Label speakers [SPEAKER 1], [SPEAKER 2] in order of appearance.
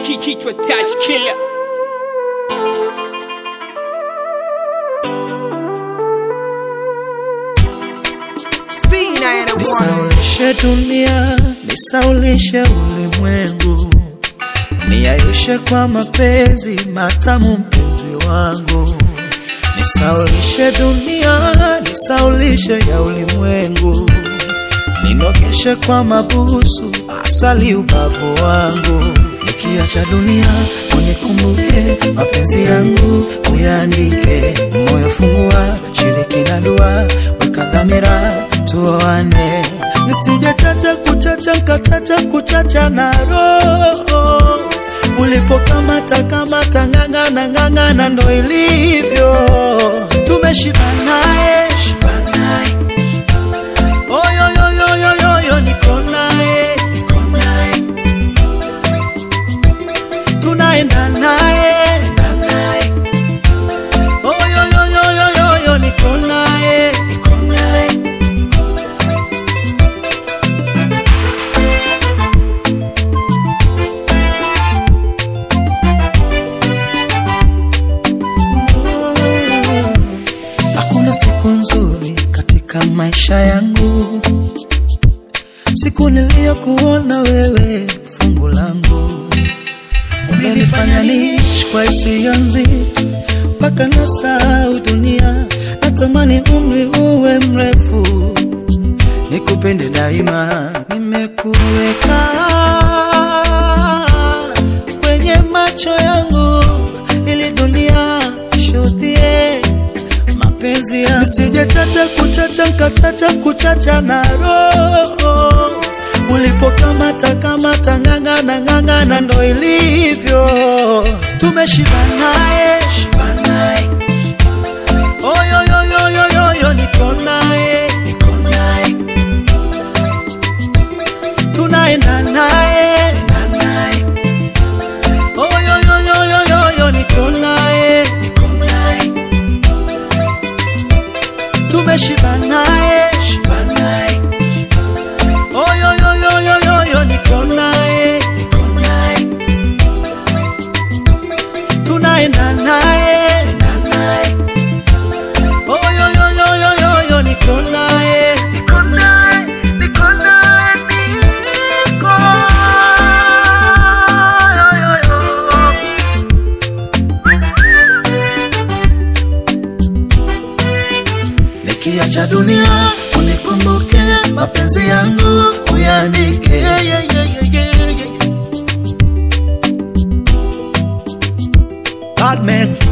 [SPEAKER 1] kichwa touch killer
[SPEAKER 2] Nisaulishe dunia, nisaulishe ulimwengu, niayushe kwa mapenzi matamu, mpenzi wangu. Nisaulishe dunia, nisaulishe ya ulimwengu, ninogeshe kwa mabusu, asali ubavu wangu. Nikiacha dunia, unikumbuke mapenzi yangu, uyaandike moyo, fungua shiriki na dua, weka dhamira tuoane, nisije chacha kuchacha nkachacha kuchacha na roho ulipokamata kamata ng'ang'ana ng'ang'ana, ndo ilivyo tumeshibanaye shibanaye oyoyoyoyoyo niko naye niko naye tunaenda naye enda naye oyoyoyoyoyo niko naye niko naye Hakuna siku nzuri katika maisha yangu, siku niliyokuona wewe fungu langu. Umenifanya niishi kwa hisia nzito mpaka nasahau dunia. Natamani umri uwe mrefu, nikupende daima. Nimekuweka kwenye macho yangu ili dunia ishuhudie mapenzi ya nisije chacha kuchacha nkachacha kuchacha na roho ulipokamata kamata ng'ang'ana ng'ang'ana, ndo ilivyo tumeshibanaye shibanaye oyoyoyoyoyo niko naye niko naye tunaenda naye enda naye oyoyoyoyoyo niko naye niko naye tumeshibanaye shibanaye oyoyoyoyoyo niko naye niko naye tunaenda naye enda naye oyoyoyoyoyo niko naye niko naye niko naye niko yoyoyo Nikiacha dunia unikumbuke, mapenzi yangu uyaandike. Yeah, yeah, yeah, yeah, yeah, yeah. Bad man